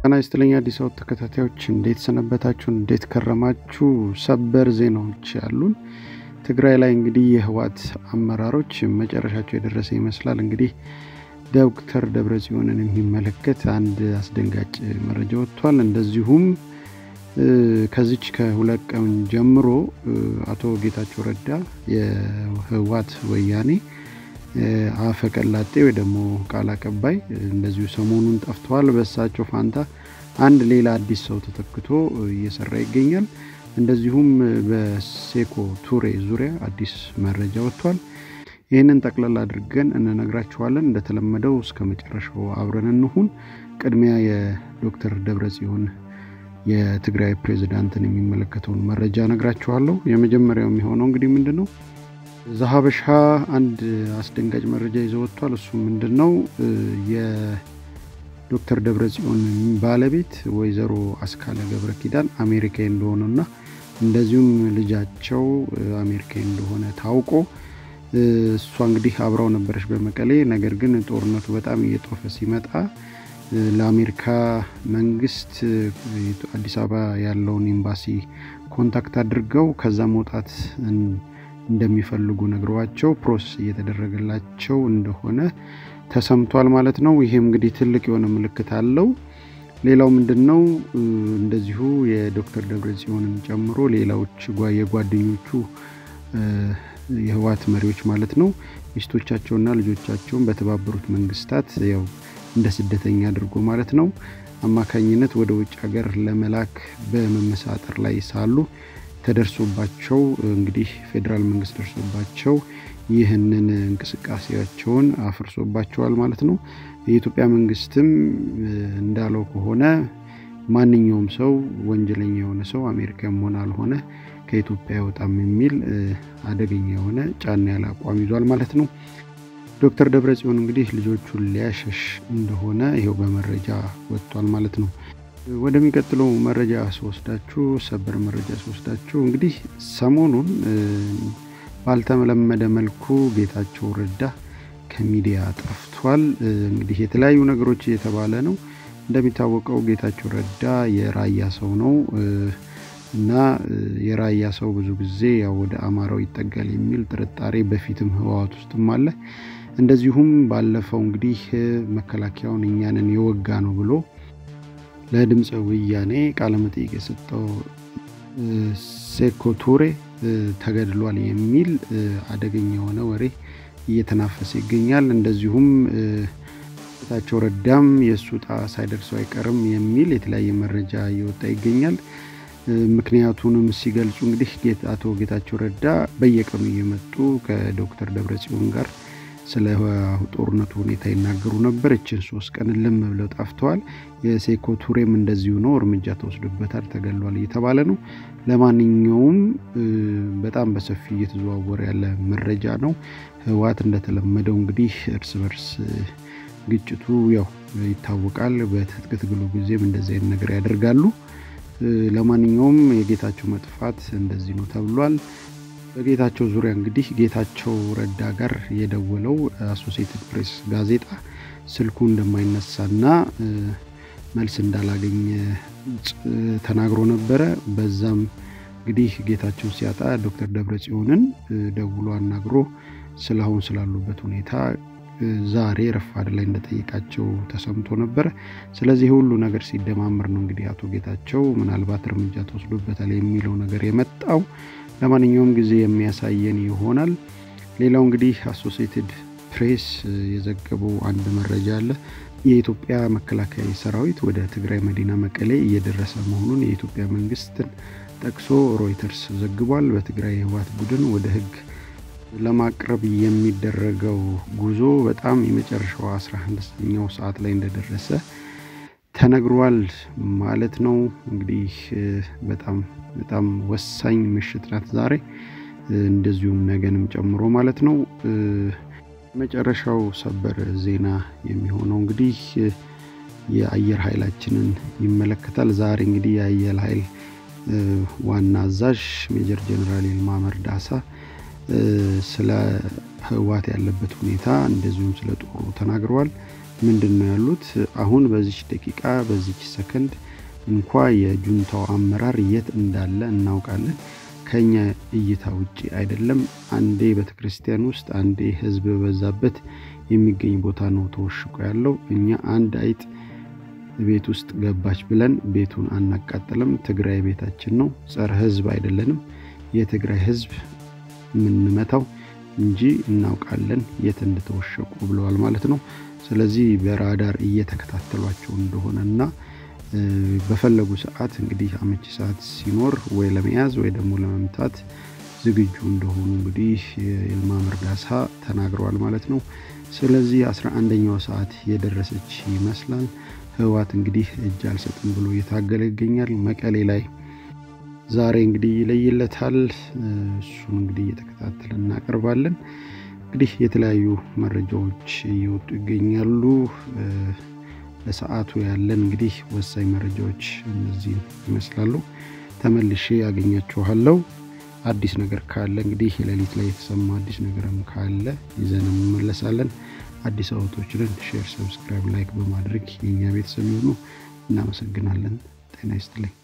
ጤና ይስጥልኝ አዲስ አበባ ተከታታዮች እንዴት ሰነበታችሁ? እንዴት ከረማችሁ? ሰበር ዜናዎች ያሉን ትግራይ ላይ እንግዲህ የህወሓት አመራሮች መጨረሻቸው የደረሰ ይመስላል። እንግዲህ ዶክተር ደብረጽዮንን የሚመለከት አንድ አስደንጋጭ መረጃ ወጥቷል። እንደዚሁም ከዚች ከሁለት ቀን ጀምሮ አቶ ጌታቸው ረዳ የህወሓት ወያኔ አፈቀላጤ ወይ ደግሞ ቃል አቀባይ እንደዚሁ ሰሞኑን ጠፍተዋል። በእሳቸው ፋንታ አንድ ሌላ አዲስ ሰው ተተክቶ እየሰራ ይገኛል። እንደዚሁም በሴኮ ቱሬ ዙሪያ አዲስ መረጃ ወጥቷል። ይህንን ጠቅላላ አድርገን እንነግራችኋለን። እንደተለመደው እስከ መጨረሻው አብረን እንሁን። ቅድሚያ የዶክተር ደብረጽዮን የትግራይ ፕሬዚዳንትን የሚመለከተውን መረጃ ነግራችኋለሁ። የመጀመሪያው የሚሆነው እንግዲህ ምንድን ነው ዘሀበሻ አንድ አስደንጋጭ መረጃ ይዘው ወጥቷል። እሱ ምንድን ነው የዶክተር ደብረጽዮን ባለቤት ወይዘሮ አስካለ ገብረ ኪዳን አሜሪካዊ እንደሆነና እንደዚሁም ልጃቸው አሜሪካዊ እንደሆነ ታውቆ እሷ እንግዲህ አብራው ነበረች በመቀሌ። ነገር ግን ጦርነቱ በጣም እየጦፈ ሲመጣ ለአሜሪካ መንግስት አዲስ አበባ ያለውን ኤምባሲ ኮንታክት አድርገው ከዛ መውጣት እንደሚፈልጉ ነግረዋቸው ፕሮሰስ እየተደረገላቸው እንደሆነ ተሰምቷል ማለት ነው። ይሄም እንግዲህ ትልቅ የሆነ ምልክት አለው። ሌላው ምንድን ነው እንደዚሁ የዶክተር ደብረጽዮንን ጨምሮ ሌላዎች የጓደኞቹ የህወሓት መሪዎች ማለት ነው ሚስቶቻቸውና ልጆቻቸውን በተባበሩት መንግስታት ያው እንደ ስደተኛ አድርጎ ማለት ነው አማካኝነት ወደ ውጭ ሀገር ለመላክ በመመሳጠር ላይ ሳሉ ተደርሶባቸው እንግዲህ ፌዴራል መንግስት ደርሶባቸው ይህንን እንቅስቃሴያቸውን አፍርሶባቸዋል ማለት ነው። የኢትዮጵያ መንግስትም እንዳለው ከሆነ ማንኛውም ሰው ወንጀለኛ የሆነ ሰው አሜሪካም ሆነ አልሆነ ከኢትዮጵያ አይወጣም የሚል አደገኛ የሆነ ጫና ያለ አቋም ይዟል ማለት ነው። ዶክተር ደብረጽዮን እንግዲህ ልጆቹን ሊያሸሽ እንደሆነ ይኸው በመረጃ ወጥቷል ማለት ነው። ወደሚቀጥለው መረጃ ስወስዳችሁ ሰበር መረጃ ስወስዳችሁ እንግዲህ ሰሞኑን ባልተለመደ መልኩ ጌታቸው ረዳ ከሚዲያ ጠፍቷል። እንግዲህ የተለያዩ ነገሮች እየተባለ ነው። እንደሚታወቀው ጌታቸው ረዳ የራያ ሰው ነው እና የራያ ሰው ብዙ ጊዜ ያው ወደ አማራው ይጠጋል የሚል ጥርጣሬ በፊትም ህወሓት ውስጥም አለ። እንደዚሁም ባለፈው እንግዲህ መከላከያውን እኛንን የወጋ ነው ብሎ ለድምፀ ወያኔ ቃለመጠይቅ የሰጠው ሴኮ ቱሬ ተገድሏል የሚል አደገኛ የሆነ ወሬ እየተናፈሰ ይገኛል። እንደዚሁም ጌታቸው ረዳም የእሱ ዕጣ ሳይደርሰው አይቀርም የሚል የተለያየ መረጃ እየወጣ ይገኛል። ምክንያቱንም ሲገልጹ እንግዲህ አቶ ጌታቸው ረዳ በየቀኑ እየመጡ ከዶክተር ደብረጽዮን ጋር ስለ ጦርነቱ ሁኔታ ይናገሩ ነበር። እችን ሶስት ቀን ልም ብለው ጠፍተዋል። የሴኮ ቱሬም እንደዚሁ ነው፣ እርምጃ ተወስዶበታል፣ ተገሏል እየተባለ ነው። ለማንኛውም በጣም በሰፊ እየተዘዋወረ ያለ መረጃ ነው። ህወሓት እንደተለመደው እንግዲህ እርስ በርስ ግጭቱ ያው ይታወቃል። በትጥቅ ትግሉ ጊዜም እንደዚህ አይነት ነገር ያደርጋሉ። ለማንኛውም የጌታቸው መጥፋት እንደዚህ ነው ተብሏል። በጌታቸው ዙሪያ እንግዲህ ጌታቸው ረዳ ጋር የደወለው አሶሲየትድ ፕሬስ ጋዜጣ ስልኩ እንደማይነሳና መልስ እንዳላገኘ ተናግሮ ነበረ። በዛም እንግዲህ ጌታቸው ሲያጣ ዶክተር ደብረጽዮንን ደውሎ አናግሮ ስለ አሁን ስላሉበት ሁኔታ ዛሬ ረፋድ ላይ እንደጠየቃቸው ተሰምቶ ነበረ። ስለዚህ ሁሉ ነገር ሲደማምር ነው እንግዲህ አቶ ጌታቸው ምናልባት እርምጃ ተወስዶበታል የሚለው ነገር የመጣው። ለማንኛውም ጊዜ የሚያሳየን ይሆናል። ሌላው እንግዲህ አሶሲየትድ ፕሬስ የዘገበው አንድ መረጃ አለ። የኢትዮጵያ መከላከያ ሰራዊት ወደ ትግራይ መዲና መቀሌ እየደረሰ መሆኑን የኢትዮጵያ መንግስትን ጠቅሶ ሮይተርስ ዘግቧል። በትግራይ የህወሓት ቡድን ወደ ህግ ለማቅረብ የሚደረገው ጉዞ በጣም የመጨረሻው 11ኛው ሰዓት ላይ እንደደረሰ ተነግሯል ማለት ነው። እንግዲህ በጣም በጣም ወሳኝ ምሽት ናት ዛሬ፣ እንደዚሁም ነገንም ጨምሮ ማለት ነው። መጨረሻው ሰበር ዜና የሚሆነው እንግዲህ የአየር ኃይላችንን ይመለከታል። ዛሬ እንግዲህ የአየር ኃይል ዋና አዛዥ ሜጀር ጀነራል ይልማ መርዳሳ ስለ ህወሓት ያለበት ሁኔታ እንደዚሁም ስለ ጦሩ ተናግረዋል። ምንድን ነው ያሉት? አሁን በዚች ደቂቃ በዚች ሰከንድ እንኳ የጁንታው አመራር የት እንዳለ እናውቃለን። ከኛ እይታ ውጭ አይደለም። አንዴ ቤተ ክርስቲያን ውስጥ አንዴ ህዝብ በበዛበት የሚገኝ ቦታ ነው ተወሽቆ ያለው። እኛ አንድ አይጥ ቤት ውስጥ ገባች ብለን ቤቱን አናቃጥልም። ትግራይ ቤታችን ነው። ጸረ ህዝብ አይደለንም። የትግራይ ህዝብ የምንመታው እንጂ እናውቃለን የት እንደተወሸቁ ብለዋል ማለት ነው። ስለዚህ በራዳር እየተከታተሏቸው እንደሆነ እና በፈለጉ ሰዓት እንግዲህ አመቺ ሰዓት ሲኖር ወይ ለመያዝ ወይ ደግሞ ለመምታት ዝግጁ እንደሆኑ እንግዲህ የይልማ መርዳሳ ተናግረዋል ማለት ነው። ስለዚህ አስራ አንደኛው ሰዓት የደረሰች ይመስላል። ህወሓት እንግዲህ እጅ አልሰጥም ብሎ እየታገለ ይገኛል። መቀሌ ላይ ዛሬ እንግዲህ ይለይለታል። እሱን እንግዲህ እየተከታተል እናቀርባለን። እንግዲህ የተለያዩ መረጃዎች እየወጡ ይገኛሉ። ለሰዓቱ ያለን እንግዲህ ወሳኝ መረጃዎች እነዚህ ይመስላሉ። ተመልሼ ያገኛችኋለሁ። አዲስ ነገር ካለ እንግዲህ የሌሊት ላይ የተሰማ አዲስ ነገርም ካለ ይዘን እንመለሳለን። አዲስ አበቦችንን ሼር፣ ሰብስክራይብ፣ ላይክ በማድረግ የኛ ቤተሰብ ይሁኑ። እናመሰግናለን። ጤና ይስጥልኝ።